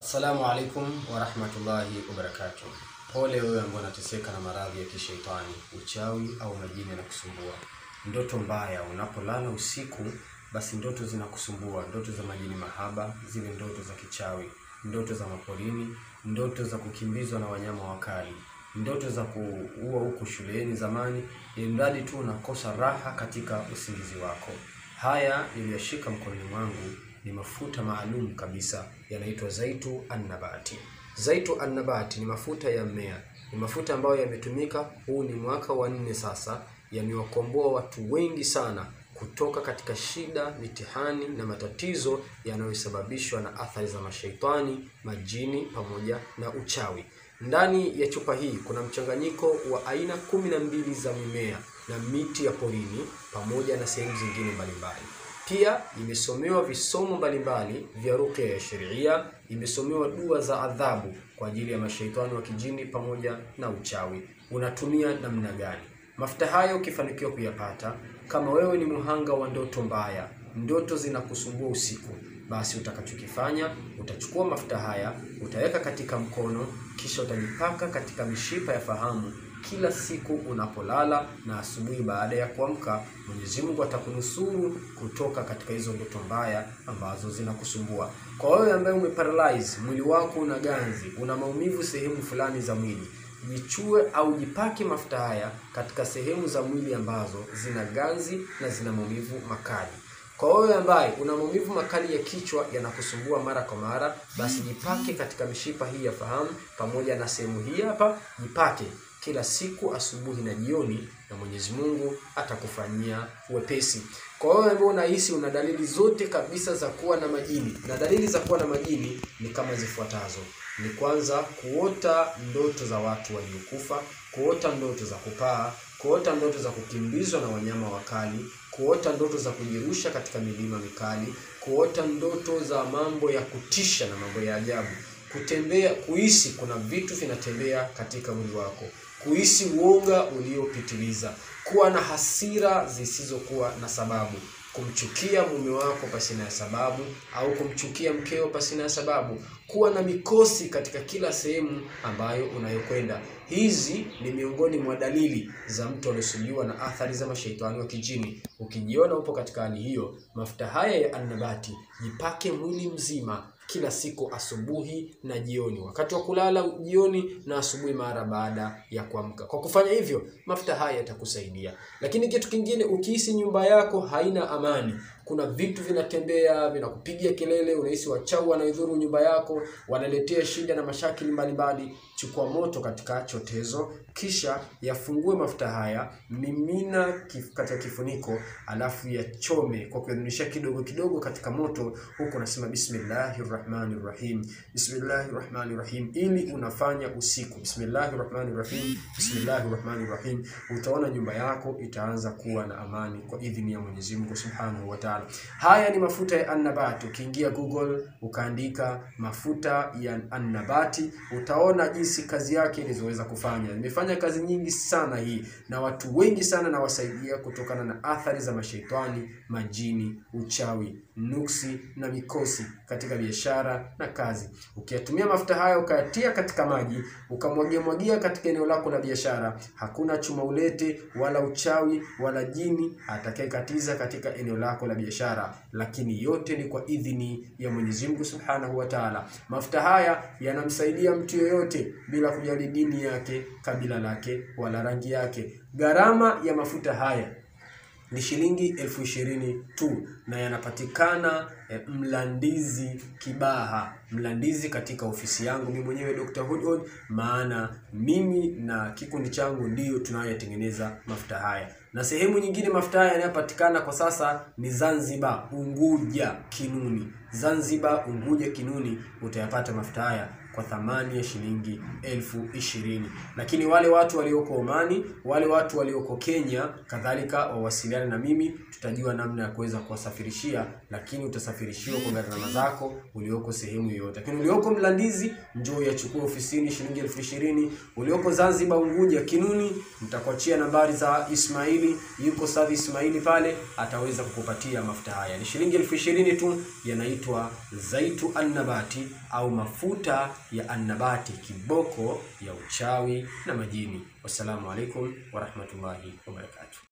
Assalamu alaikum warahmatullahi wabarakatuh. Pole wewe ambaye unateseka na maradhi ya kishetani, uchawi au majini yanakusumbua. Ndoto mbaya unapolala usiku, basi ndoto zinakusumbua, ndoto za majini mahaba, zile ndoto za kichawi, ndoto za maporini, ndoto za kukimbizwa na wanyama wakali, ndoto za kuua huku shuleni zamani, ili mradi tu unakosa raha katika usingizi wako. Haya niliyashika mkononi mwangu ni mafuta maalum kabisa yanaitwa Zaitu Annabati. Zaitu Annabati ni mafuta ya mmea, ni mafuta ambayo yametumika, huu ni mwaka wa nne sasa, yamewakomboa watu wengi sana kutoka katika shida, mitihani na matatizo yanayosababishwa na athari za mashaitani, majini pamoja na uchawi. Ndani ya chupa hii kuna mchanganyiko wa aina kumi na mbili za mimea na miti ya porini pamoja na sehemu zingine mbalimbali. Pia imesomewa visomo mbalimbali vya ruqya ya sheria, imesomewa dua za adhabu kwa ajili ya mashaitani wa kijini pamoja na uchawi. Unatumia namna gani? Mafuta hayo ukifanikiwa kuyapata, kama wewe ni muhanga wa ndoto mbaya, ndoto zinakusumbua usiku, basi utakachokifanya utachukua mafuta haya utaweka katika mkono, kisha utajipaka katika mishipa ya fahamu kila siku unapolala na asubuhi baada ya kuamka, Mwenyezi Mungu atakunusuru kutoka katika hizo ndoto mbaya ambazo zinakusumbua. Kwa wewe ambaye umeparalyze, mwili wako una ganzi, una maumivu sehemu fulani za mwili, jichue au jipake mafuta haya katika sehemu za mwili ambazo zina ganzi na zina maumivu makali. Kwa wewe ambaye una maumivu makali ya kichwa yanakusumbua mara kwa mara, basi jipake katika mishipa hii ya fahamu pamoja na sehemu hii hapa, jipake kila siku asubuhi na jioni, na Mwenyezi Mungu atakufanyia wepesi. Kwa wewe ambao unahisi una dalili zote kabisa za kuwa na majini, na dalili za kuwa na majini ni kama zifuatazo: ni kwanza, kuota ndoto za watu waliokufa, kuota ndoto za kupaa, kuota ndoto za kukimbizwa na wanyama wakali, kuota ndoto za kujirusha katika milima mikali, kuota ndoto za mambo ya kutisha na mambo ya ajabu, kutembea, kuhisi kuna vitu vinatembea katika mwili wako, kuhisi uoga uliopitiliza, kuwa na hasira zisizokuwa na sababu, kumchukia mume wako pasina ya sababu au kumchukia mkeo pasina ya sababu, kuwa na mikosi katika kila sehemu ambayo unayokwenda. Hizi ni miongoni mwa dalili za mtu aliyesumbuliwa na athari za mashaitani wa kijini. Ukijiona upo katika hali hiyo, mafuta haya ya Annabati jipake mwili mzima kila siku asubuhi na jioni, wakati wa kulala jioni na asubuhi mara baada ya kuamka. Kwa kufanya hivyo, mafuta haya yatakusaidia. Lakini kitu kingine, ukihisi nyumba yako haina amani, kuna vitu vinatembea vinakupigia kelele, unahisi wachawi wanaidhuru nyumba yako, wanaletea shida na mashakili mbalimbali, chukua moto katika chotezo, kisha yafungue mafuta haya, mimina kif, katika kifuniko, alafu yachome kwa kuyadhunisha kidogo kidogo katika moto, huku unasema bismillahir rahmanir rahim, bismillahir rahmanir rahim, ili unafanya usiku, bismillahir rahmanir rahim, bismillahir rahmanir rahim, utaona nyumba yako itaanza kuwa na amani kwa idhini ya Mwenyezi Mungu Subhanahu wa Ta'ala. Haya ni mafuta ya Annabati. Ukiingia Google ukaandika mafuta ya Annabati utaona jinsi kazi yake ilizoweza kufanya. Imefanya kazi nyingi sana hii, na watu wengi sana nawasaidia kutokana na athari za mashaitani, majini, uchawi, nuksi na mikosi katika biashara na kazi. Ukiyatumia mafuta haya ukayatia katika maji ukamwagia mwagia katika eneo lako la biashara, hakuna chuma ulete wala uchawi wala jini atakayekatiza katika eneo lako la biashara, lakini yote ni kwa idhini ya Mwenyezi Mungu Subhanahu wa Ta'ala. Mafuta haya yanamsaidia mtu yoyote bila kujali dini yake, kabila lake wala rangi yake. Gharama ya mafuta haya ni shilingi elfu ishirini tu na yanapatikana eh, Mlandizi Kibaha, Mlandizi katika ofisi yangu mimi mwenyewe Dr. Hudhud, maana mimi na kikundi changu ndiyo tunayotengeneza mafuta haya, na sehemu nyingine mafuta haya yanayopatikana kwa sasa ni Zanzibar, Unguja, Kinuni. Zanzibar, Unguja, Kinuni utayapata mafuta haya kwa thamani ya shilingi elfu ishirini. Lakini wale watu walioko Omani, wale watu walioko Kenya kadhalika wawasiliane na mimi, tutajua namna ya kuweza kuwasafirishia, lakini utasafirishiwa kwa gharama zako ulioko sehemu yoyote. Lakini ulioko Mlandizi, njoo yachukue ofisini shilingi elfu ishirini. Ulioko Zanzibar, Unguja, Kinuni, mtakuachia nambari za Ismaili, yuko Sadhi Ismaili pale, ataweza kukupatia mafuta haya. Ni shilingi elfu ishirini tu, yanaitwa inaitwa zaitu annabati au mafuta ya annabati, kiboko ya uchawi na majini. Wassalamu alaikum warahmatullahi wabarakatuh.